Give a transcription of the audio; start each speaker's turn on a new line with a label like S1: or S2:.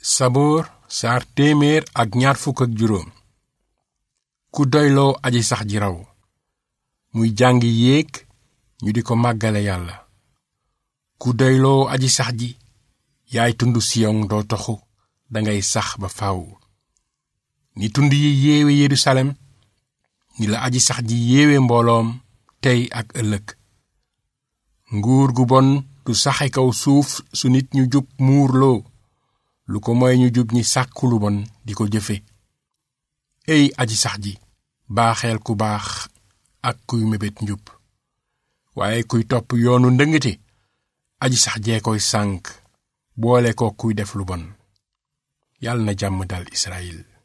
S1: saboor saar téeméer ak ñaar fukk ak juróom ku doyloo aji sax ji raw muy jàng yéeg ñu di ko màggale yàlla ku doyloo aji sax ji yaay tund siyon doo toxu dangay sax ba faw ni tund yi yéewe yerusalem ni la aji sax ji yéewe mbooloom tey ak ëllëg nguur gu bon du saxe kaw suuf su nit ñu jub muurloo lu ko moy ñu jub ñi sàkku lu bon di ko jëfe ey aji sax ji baaxeel ku baax ak kuy mébét njub waaye kuy topp yoonu ndëngate aji sax jee koy sànk boole ko kuy def lu bon yàlla na jàmm dal Israyil